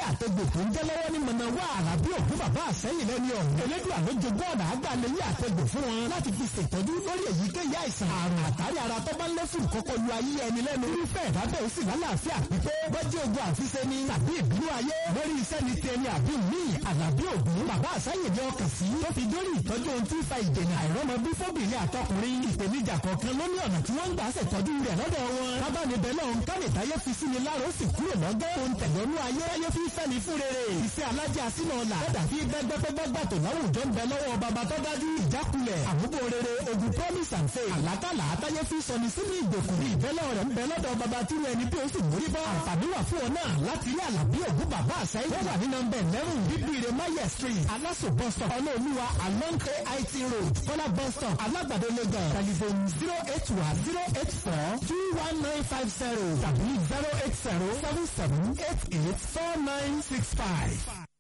àtẹgbò tó ń jẹ́ lọ́wọ́ ní mọ̀nà wà àlàbí òkú bàbá àsẹ́yìn lẹ́ni ọ̀hún. elédùn àlójogún ọ̀nà àgbàlẹ̀ yí àtẹgbò fún wọn láti fi ṣètọ́jú lórí èyíkéyìí àìsàn àrùn àtàrí ara tó bá ń lé fún kọ́kọ́ lu ayé ẹni lẹ́nu. irúfẹ́ ìdábẹ́ ó sì lálàáfíà pípé bọ́jú ogun àfiṣe ni tàbí ìbínú ayé lórí iṣẹ́ ni tẹni àbí míì àlàbí ògún bàbá àsẹ́yìn ní ọkàn sí tó fi dórí ìtọ́jú ohun tí ń fa ìdènà àìrọ́mọbí fóbìnrin àtọkùnrin ìpèníjà kọ̀ọ̀kan ló ní ọ̀nà tí wọ́n ń gbà ṣètọ́jú rẹ̀ lọ́dọ̀ wọn. kábàánibẹ̀ náà ń kánì táyé fi sí ni lára ó sì kúrò lọ́gẹ́ ohun tẹ̀lọ́nú ayé ayé fi fẹ́ni fún rere. ìfẹ́ alájà sínú ọ̀la ẹ̀dà fi gbẹ́gbẹ́gbẹ́gbà tó láwùjọ ń bẹ lọ́wọ́ bàbá tó dájú ìjákulẹ̀ àmúbò rere ogun promise and faith. àlákàlà àtàyé fi sọni sínú ìgbèkùn ìbẹ́lẹ̀ rẹ̀ ń bẹ lọ́dọ̀ bàbá tí wọn ẹni bí ó sì mórí bọ́. àǹfààní wà fún ọ náà láti rí àlàbí ògún bàbá àṣàyí. wọ́n wà ní nọmbẹ̀ eleven bíbíire mayer street aláṣọ bus stop ọlọ́ọ̀lùwà along ait road kọ́lá bus stop alágbàdo lagos telephone zero eight one zero eight four two one nine five zero tàbí zero eight zero seven seven eight eight four nine six five.